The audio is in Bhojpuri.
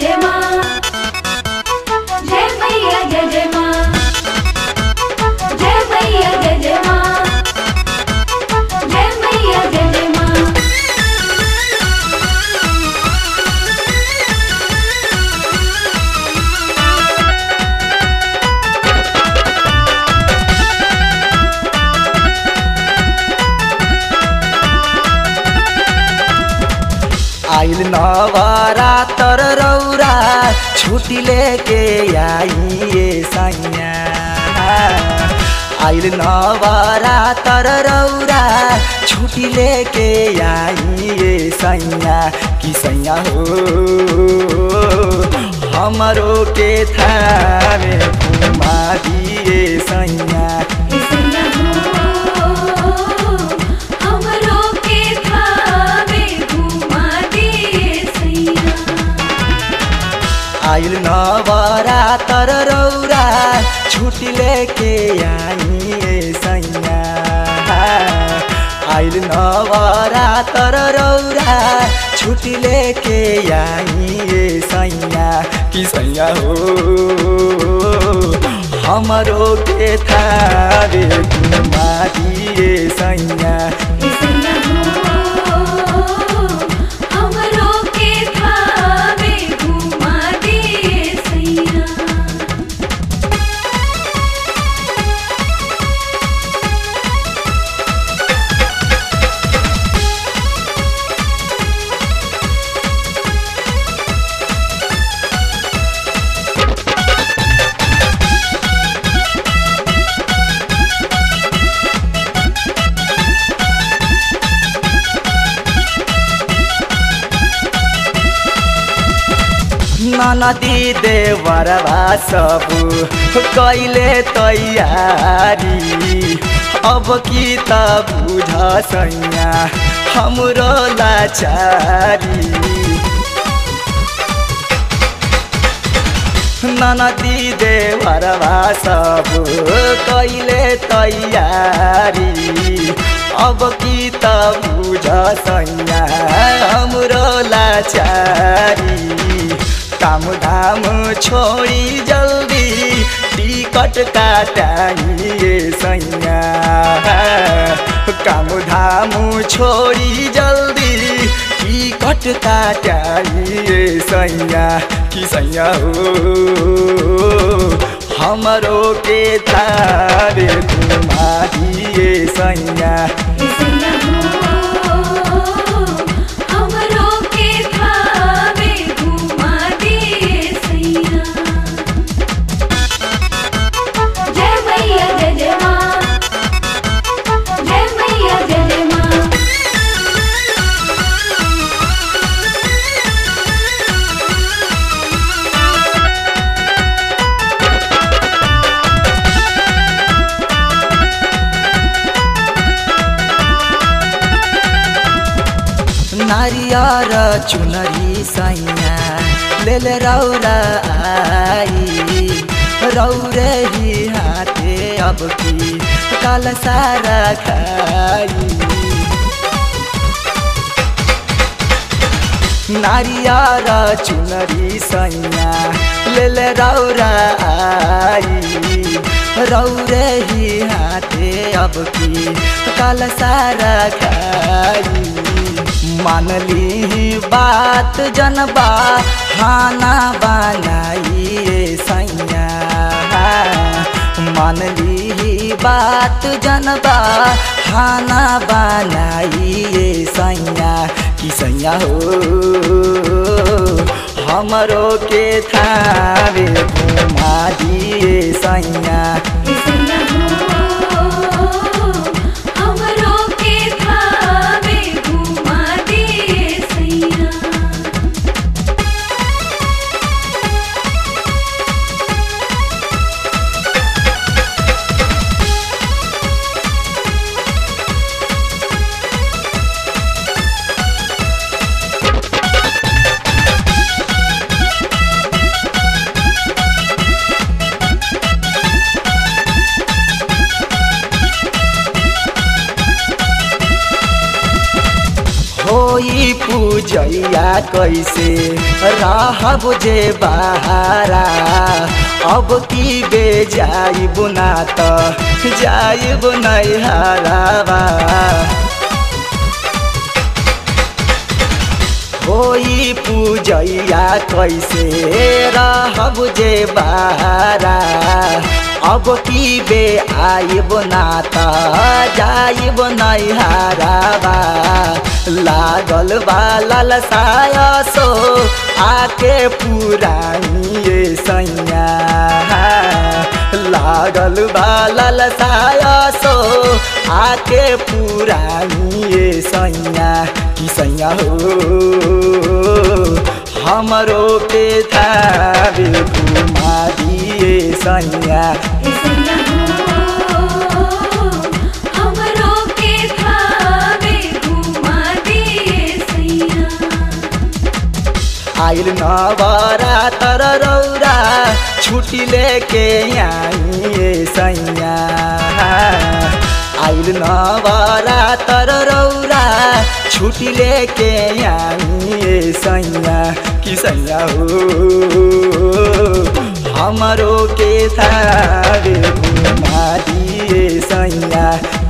जय माँ जय मैया जय जय माँ जय मैया जय जय माँ जय मैया जय जय माँ आइल नवरातर रौरा छुट्टी लेके आइए सैया आइल नवरातर रौरा छुट्टी लेके आइए सैया कि सैया हो हमरो के थामे घुमा दिए सैया इसैया हो हमरो के थावे घुमा दिए सैया आइल नवरातर रौरा छुट्टी लेके आइए सैया आइल नवरातर रौरा छुट्टी लेके आइए सैया कि सैया हो हमरो के थारे घुमा दिए सैया इसैया हो हमरो के थावे घुमा दिए सैया ननदी देवरवा सब कैले तैयारी अब की त बुझ सैया हाम्रो लाचारी ननदी देवरवा सब कैले तैयारी अब की त बुझ सैया हाम्रो लाचारी काम धाम छोडी जल्दी टिकट काटाइए सैया काम धाम छोडी जल्दी टिकट काटाइए सैया कि सैया हो हमरो के तारे घुमा दिए सैया इसैया हो हमरो के थावे घुमा दिए सैया जय मैया जय जय माँ जय मैया जय जय माँ नारियर चुनरी सैया लेल रौरा आई रौरे ही हाथे अब की काल सारा खाई नारियर चुनरी सैया लेल रौरा आई रौरे ही हाथे अब की काल सारा खाई मानली बात जनबा खाना बनाइए सैया मानली बात जनबा खाना बनाइए सैया कि सैया हो हमरो के थावे घुमा दिए सैया इसैया हो हमरो के थावे घुमा दिए सैया पूजैया कैसे रहब जे बहारा अब की बे जाइब ना त जाइब नहीं हरावा होई पूजैया कैसे रहब जे बहारा अब की बे आइब ना त जाइब नहीं हाराबा लागल बा ललसाय सो आके पुरानिए सैया लागल बा ललसाय सो आके पुरानिए सैया कि सैया हो हमरो के थावे घुमा दिए सैया सैया हो हमरो के थावे घुमा दिए सैया आइल नवरा तर रौरा छुट्टी लेके आइए सैया आइल नवरा तर रौरा छुट्टी लेके आइए सैया कि सैया हो हमरो के थारे घुमा दिए सैया